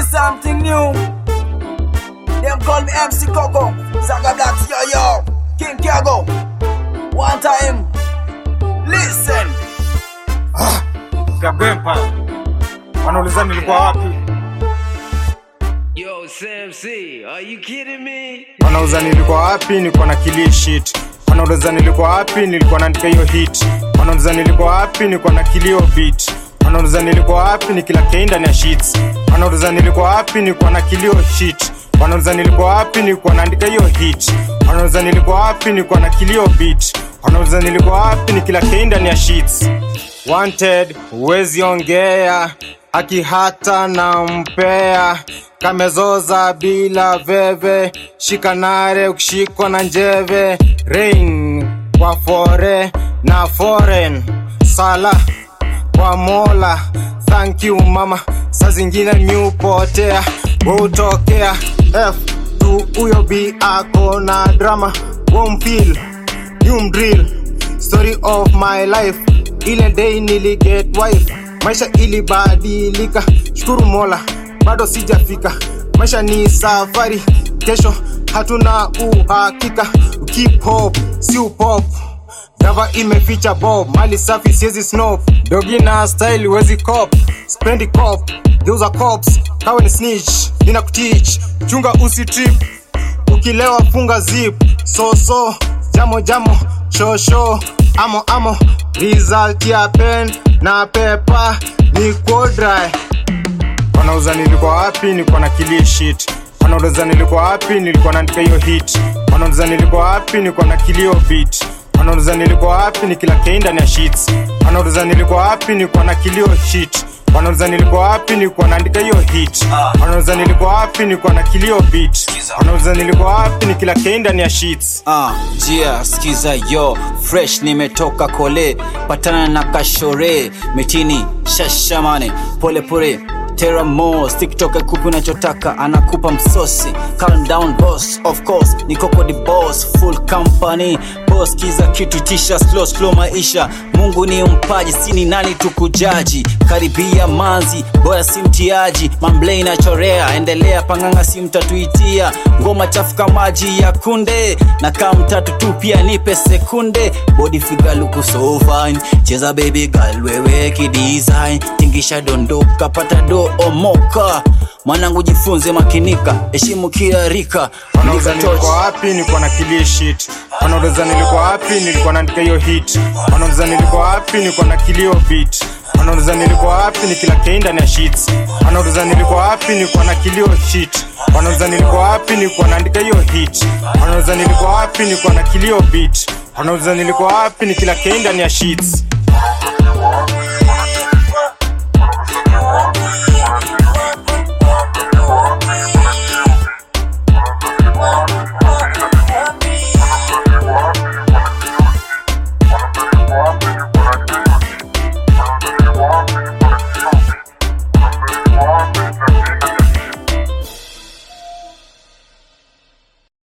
is something new. Them call me MC Coco, Saga Blacks, yo yo, King Kiago. One time, listen. Kabempa wanauliza nilikuwa wapi, Yo, Sam C, are you kidding me? wanauliza nilikuwa wapi, nilikuwa na kill shit. Wanauliza nilikuwa wapi, nilikuwa naandika hiyo hit. Wanauliza nilikuwa wapi, nilikuwa na kill hiyo beat. Wanauliza nilikuwa wapi, ni kila kei ndani ya sheets. Wanauliza nilikuwa wapi, nilikuwa na kill hiyo shit. Wanauliza nilikuwa wapi, nilikuwa naandika hiyo hit. Wanauliza nilikuwa wapi, nilikuwa na kill hiyo beat. Wanauliza nilikuwa wapi, ni kila kei ndani ya sheets. Wanted, huwezi ongea, haki hata na mpea kamezoza bila veve, shikanare ukishikwa na njeve, rain kwa fore na foreign, sala kwa mola, thank you mama, saa zingine miupotea, utokea f tu huyo b ako na drama, wompil yumdrill story of my life ile day niliget wife maisha ilibadilika shukuru mola bado sijafika maisha ni safari kesho hatuna uhakika keep hope si upop Dava imeficha bob mali safi siezi snop dogi na style wezi cop spendi cop geuza cops kawe ni snitch nina kutich chunga usi trip ukilewa funga zip so so jamo jamo shosho amo amo result ya pen na pepa ni kodry wanauza nilikuwa wapi nilikuwa na kilie shit wanauliza nilikuwa wapi nilikuwa naandika hiyo hit wanauliza nilikuwa wapi nilikuwa na kilio beat wanauliza nilikuwa wapi ni kila kei ndani ya sheets wanauliza nilikuwa wapi nilikuwa na kilio shit wanauliza nilikuwa wapi nilikuwa naandika hiyo hit wanauliza nilikuwa wapi nilikuwa na kilio beat wanauliza nilikuwa wapi ni kila kei ndani ya sheets Ah, jia skiza yo fresh nimetoka kole patana na kashore mitini shashamane pole pole teramo tiktok akupi unachotaka anakupa msosi calm down boss of course ni koko the boss full company boss kiza kitu tisha slow slow maisha mungu ni mpaji sini nani tukujaji karibia manzi boya si mtiaji mamble inachorea endelea panganga si mtatuitia ngoma chafuka maji ya kunde na kaa mtatu tu pia nipe sekunde body figure luku so fine cheza baby girl wewe kidesign tingisha dondoka pata do omoka mwanangu jifunze makinika heshimu kila rika wanauza Lika torch. nilikuwa wapi nilikuwa na kilie shit wanauliza nilikuwa wapi nilikuwa naandika hiyo hit wanauliza nilikuwa wapi nilikuwa na kilio beat wanauliza nilikuwa wapi ni kila kei ndani ya sheets wanauliza nilikuwa wapi nilikuwa na kilio shit wanauliza nilikuwa wapi nilikuwa naandika hiyo hit wanauliza nilikuwa wapi nilikuwa na kilio beat wanauliza nilikuwa wapi ni kila kei ndani ya sheets